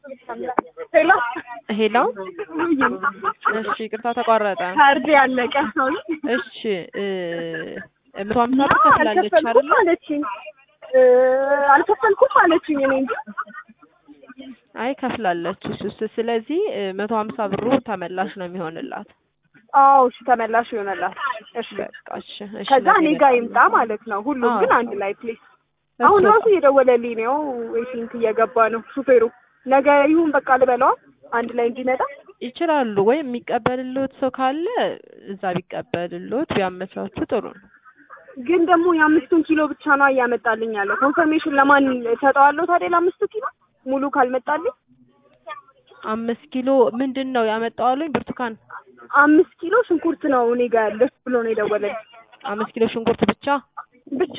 ሄሎ ሄሎ እሺ፣ ይቅርታ ተቋረጠ። ካርድ ያለቀ ሰው እሺ እ መቶ ሀምሳ ብር ከፍላለች አልከፈልኩም አይደለ? አለችኝ እ አልከፈልኩም አለችኝ እኔ እንጂ አይ ከፍላለች። እሱ እሱ ስለዚህ መቶ ሀምሳ ብሩ ተመላሽ ነው የሚሆንላት። አዎ እሺ ተመላሽ ይሆነላል እሺ በቃ እሺ እሺ። ከዛ እኔ ነገ ጋር ይምጣ ማለት ነው ሁሉም አዎ። ግን አንድ ላይ ፕሊዝ አሁን እሱ- ራሱ እየደወለልኝ ነው ወይ ቲንክ እየገባ ነው ሹፌሩ ነገ ይሁን በቃ ልበለዋ አንድ ላይ እንዲመጣ ይችላሉ ወይ የሚቀበልልዎት ሰው ካለ እዛ ቢቀበልልዎት ቢያመቻቹ ጥሩ ነው። ግን ደግሞ የአምስቱን ኪሎ ብቻ ነው እያመጣልኝ ያለው ኮንፈርሜሽን ለማን ሰጠዋለሁ ታዲያ ለአምስቱ ኪሎ ሙሉ ካልመጣልኝ አምስት ኪሎ ምንድን ነው ያመጣው አሉኝ? ብርቱካን አምስት ኪሎ ሽንኩርት ነው እኔ ጋር ያለች ብሎ ነው የደወለልኝ አምስት ኪሎ ሽንኩርት ብቻ። ብቻ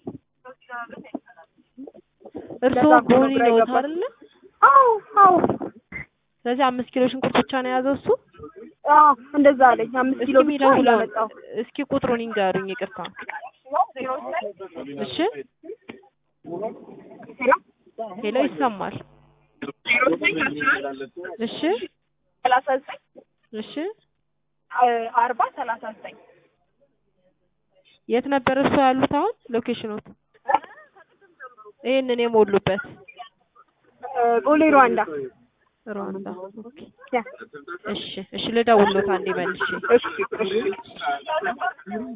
እርስዎ ለዛ እኮ ነው ቦኒ ግራ ነዎት የገባኝ። አይደለ? አዎ አዎ ስለዚህ አምስት ኪሎ ሽንኩርት ብቻ ነው የያዘው እሱ። አዎ እንደዛ አለኝ አምስት እስኪ ኪሎ ብቻ የሚደውለውን እያመጣው እስኪ ቁጥሩን ይንገሩኝ። ይቅርታ እሺ። ሄሎ ይሰማል? እሺ ሰላሳ ዘጠኝ እሺ። አርባ ሰላሳ ዘጠኝ የት ነበር እርሶ ያሉት አሁን ሎኬሽኖት? ይሄንን የሞሉበት ቦሌ ሩዋንዳ ሩዋንዳ። ኦኬ ያ እሺ እሺ። ልደውልዎት አንዴ መልሼ እሺ እሺ